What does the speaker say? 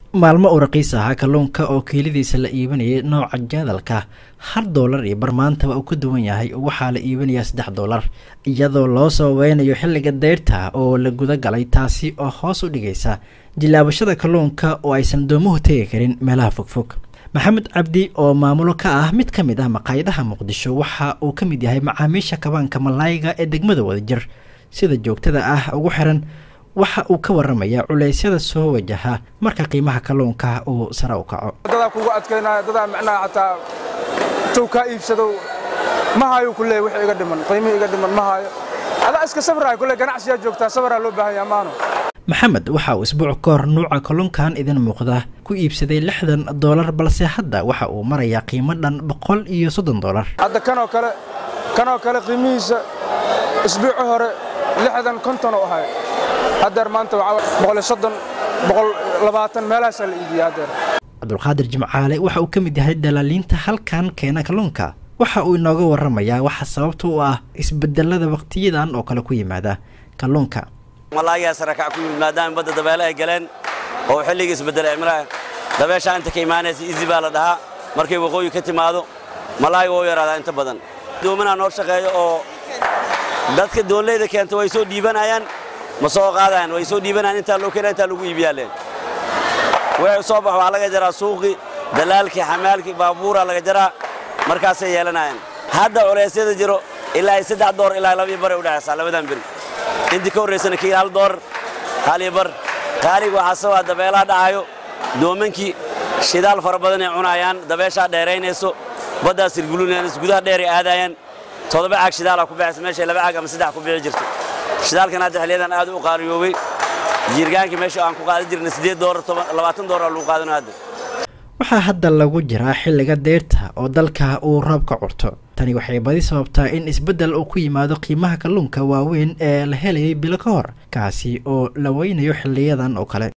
maalmo u raqiis ahaa kalluunka oo kiiladiisa la iibinayay nooca jaadalka hal doolar iyo bar maantaba uu ka duwan yahay waxaa la iibinayaa saddex doolar iyadoo loo sababeynayo xilliga deyrta oo la guda galay taasi oo hoos u dhigaysa jilaabashada kalluunka oo aysan doomuhu tegi karin meelaha fogfog maxamed cabdi oo maamulo ka ah mid ka mid ah maqaayadaha muqdisho waxa uu ka mid yahay macaamiisha kabaanka malaayiga ee degmada wadajir sida joogtada ah ugu xiran waxa uu ka waramayaa culeysyada soo wajaha marka qiimaha kalluunka uu sare u kaco dadaa kugu adkaynaya dadaa micnaha xataa tow kaa iibsadow ma hayo kulee wix iga dhiman qiimihii iga dhiman ma hayo adaa iska sabraay kulee ganacsiyaa joogtaa sabraa loo baahan yaha maano maxamed waxa uu isbuuc ka hor nuuca kalluunkan idin muuqda ku iibsaday lixdan doolar balse hadda waxa uu marayaa qiimo dhan boqol iyo soddon doolar hadda kanoo kale kanoo kale qiimihiisa isbuuci hore lixdan konton oo ahay haddeer maanta waxaa boqol iyo soddon boqol labaatan meelahaasaa la iibiya haddeer cabdulqaadir jimcaale waxa uu ka mid yahay dalaaliinta halkan keena kalluunka waxa uu inooga waramayaa waxa sababta u ah isbedelada waqtiyadan oo kale ku yimaada kalluunka malaayaa sarakac ku yimid maadaama badda dabeele ay galeen oo xilligii isbedelay cimilaa dabeeshaa inta ka imaanaysa izi baa la dhahaa markay waqooyi ka timaado malaayiga oo yaraadaa inta badan doomanaa noo shaqeeyo oo dadka doonleyda keenta way soo dhiibanayaan ma soo qaadayaan way soo dhiibanayaan intaa loo keenaa intaa lagu iibiyaaleen wixii soo bax waxaa laga jaraa suuqii dalaalkii xamaalkii baabuuraa laga jaraa markaasay yeelanayaan hadda culeysyada jiro ilaa ay saddex door ilaa labii bare u dhexaysaa labadan beri intii ka horraysana kii hal door hal iyo bar qaaliga waxaa sabaa dabeelaha dhacayo doomankii shidaal fara badan ay cunayaan dabeeshaa dheeraynayso baddaas sirgulunayaan gudaha dheer ay aadayaan toddoba caag shidaalaa ku baxaysa meeshay laba caag ama saddex ku bixi jirto shidaalkan hadda xilliyadan aad u qaaliyoobay jiirgaankii meesha aan ku qaadan jirnay siddeed doolar labaatan doolar lagu qaadano hadda waxaa hadda lagu jiraa xilliga deyrta oo dalka uu roobka curto tani waxay badi sababtaa in isbeddel uu ku yimaado qiimaha kalluunka waaweyn ee la helayay bilo ka hor kaasi oo la weynayo xiliyadan oo kale